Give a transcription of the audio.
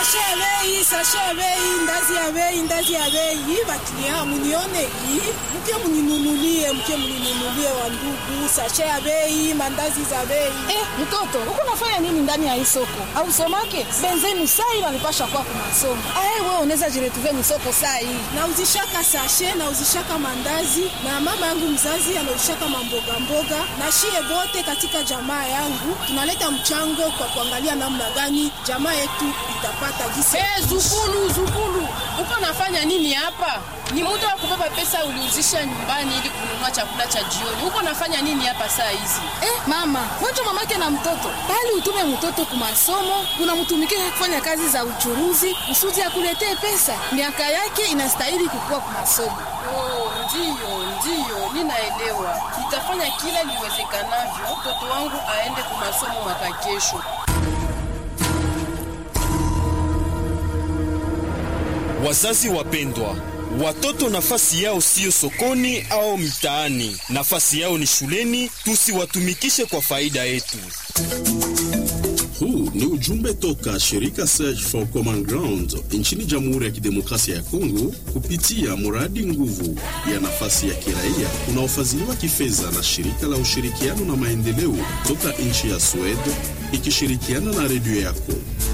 sashe ya bei, sashe ya bei, ndazi ya bei, ndazi ya bei. Baklia munione hii, mke muninunulie, mke muninunulie wa ndugu, sashe ya bei, mandazi za bei. Eh, mtoto, uko nafanya nini ndani ya hii soko? Au somake? Benzenu sai wanipasha kwa kumasomo. Ah, wewe unaweza jiretuve ni soko sai. Nauzishaka sashe, nauzishaka mandazi na mama yangu mzazi anauzishaka mamboga mboga, na shie bote katika jamaa yangu tunaleta mchango kwa kuangalia namna gani jamaa yetu itapata gisi. Hey, zukulu zukulu, uko nafanya nini hapa? Ni muda wa kubeba pesa uliuzisha nyumbani ili kununua chakula cha jioni. Uko nafanya nini hapa saa hizi? Eh, mama, wacha mamake na mtoto. Bali utume mtoto kwa masomo, unamtumikia kufanya kazi za uchuruzi, kusudi akuletee pesa. Miaka yake inastahili kukua kwa masomo. Oh, ndiyo ndiyo, ninaelewa. Nitafanya kila liwezekanavyo mtoto wangu aende kwa masomo mwaka kesho. Wazazi wapendwa, watoto nafasi yao siyo sokoni au mtaani, nafasi yao ni shuleni. Tusiwatumikishe kwa faida yetu. Huu ni ujumbe toka shirika Search for Common Ground nchini Jamhuri ya Kidemokrasia ya Kongo kupitia mradi nguvu ya nafasi ya kiraia unaofadhiliwa kifedha na shirika la ushirikiano na maendeleo toka nchi ya Sweden ikishirikiana na redio yako.